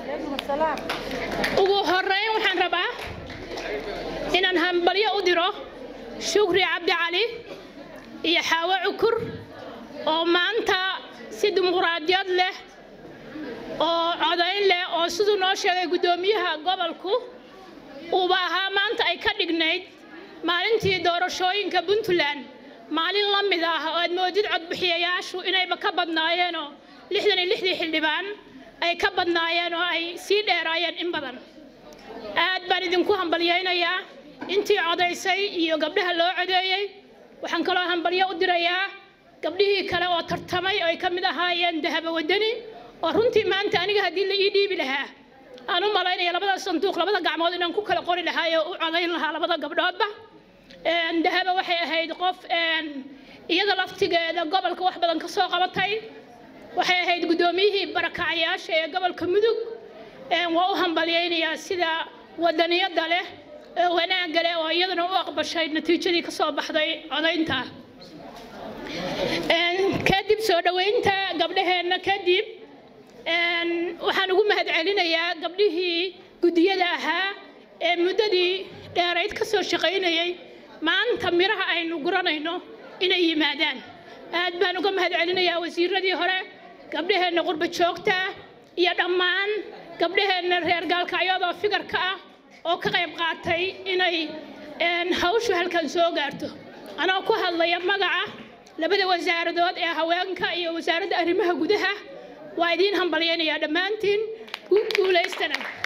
ugu horeyn waxaan rabaa inaan hambalyo u diro shukri cabdi cali iyo xaawo cukur oo maanta si dimuquraadiyad leh oo codayn leh oo siduu noo sheegay guddoomiyaha gobolku uuba ahaa maanta ay ka dhignayd maalintii doorashooyinka puntland maalin la mid ah oo aad moodid codbixiyayaashu inayba ka badnaayeenoo lixdan iyo lixdii xildhibaan ay ka badnaayeen oo ay sii dheeraayeen in badan aad baan idinku hambalyaynayaa intii codaysay iyo gabdhaha loo codeeyey waxaan kaloo hambalyo u dirayaa gabdhihii kale oo tartamay oo ay ka mid ahaayeen dahaba wadani oo runtii maanta aniga haddii la ii dhiibi lahaa aan u malaynaya labada sanduuq labada gacmood inaan ku kala qori lahaa oo u codayn lahaa labada gabdhoodba dahaba waxay ahayd qof iyada laftigeeda gobolka wax badan ka soo qabatay waxay ahayd guddoomiyihii barakacayaasha ee gobolka mudug waa u hambalyaynayaa sida wadaniyadda leh ee wanaagga leh oo iyadana u aqbashay natiijadii ka soo baxday codaynta kadib soo dhoweynta gabdhaheenna kadib waxaan ugu mahadcelinayaa gabdhihii guddiyada ahaa ee muddadii dheerayd ka soo shaqaynayay maanta miraha aynu guranayno inay yimaadaan aad baan uga mahadcelinayaa wasiiradii hore gabdhaheenna qurba joogta iyo dhammaan gabdhaheenna reer gaalkacyadoo figarka ah oo ka qayb qaatay inay hawshu halkan soo gaarto anoo ku hadlaya magaca labada wasaaradood ee haweenka iyo wasaaradda arrimaha gudaha waa idiin hambalyaynayaa dhammaantiin guulaystana